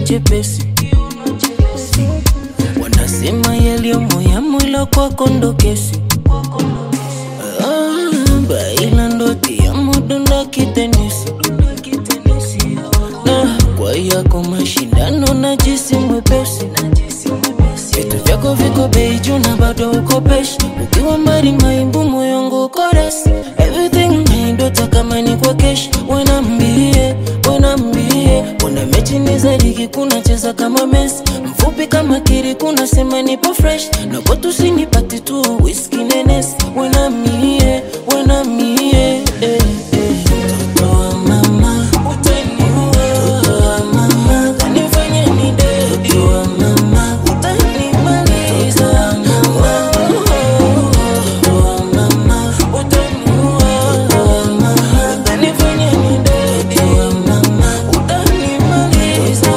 chepesi wanasema yaliyomo yamo ila kwako ndo kesi Ah, baila ndoti ya mudunda kitenesi na kwa yako mashindano na jisi mwepesi vitu vyako viko bei juu na bado uko peshi ukiwa mbali maimbu moyongu uko resi everything naindota kama ni kwa keshi wenambie wenambie kuna mechi ni za ligi kuna cheza kama mesi mfupi kama kiri kuna sema nipo fresh na kwetu sinipati tu whisky nenes wenamie wenamie eh, eh. Mtoto wa mama utaniua Mtoto wa mama kanifanya ni dedi Mtoto wa mama utanimaliza Mtoto wa mama utaniua Mtoto wa mama kanifanya ni dedi Mtoto wa mama utanimaliza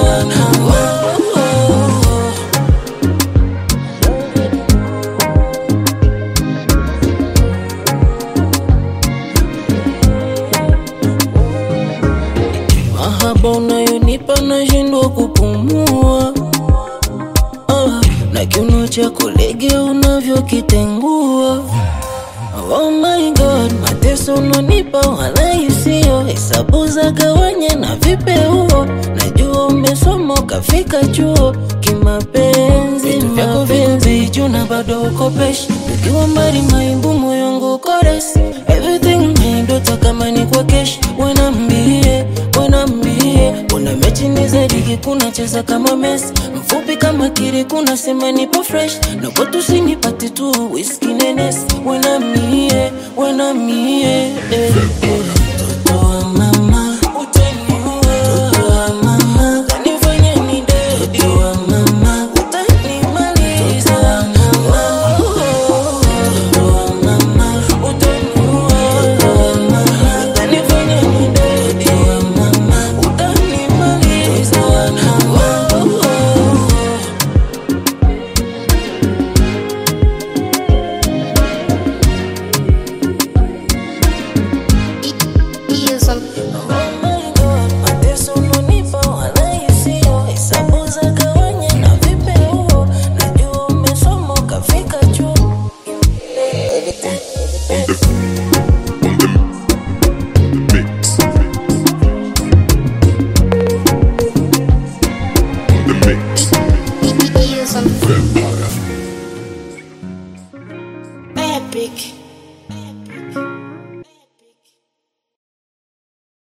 mahaba unayonipa nashindwa kupumua ah, na kiuno chako lege unavyokitengua Oh my god, mateso unonipa wala isiyo hesabu za gawanya na vipeuo, najua umesoma ukafika chuo kimapenzi, vitu vyako vingi juu na bado uko peshi, ukiwa mbali maimbu moyongu uko resi, everything naindota kama ni kwa keshi, wenambie wenambie, kuna mechi ni za ligi kuna cheza kama Messi, mfupi kama kiri kuna sema nipo fresh, na kwetu sinipati tu whisky nenes, wenamie wenamie eh, eh. Mtoto wa mama utaniua, mtoto wa mama kanifanya ni dedi, mtoto wa mama utanimaliza, mtoto wa mama utaniua, mtoto wa mama kanifanya ni dedi, mtoto wa mama utanimaliza. Use some Oh my God, mateso unonipa wala isiyo hesabu za gawanya na vipeuo, najua umesoma ukafika chuo. mix. The mix. use some Vampire. Epic.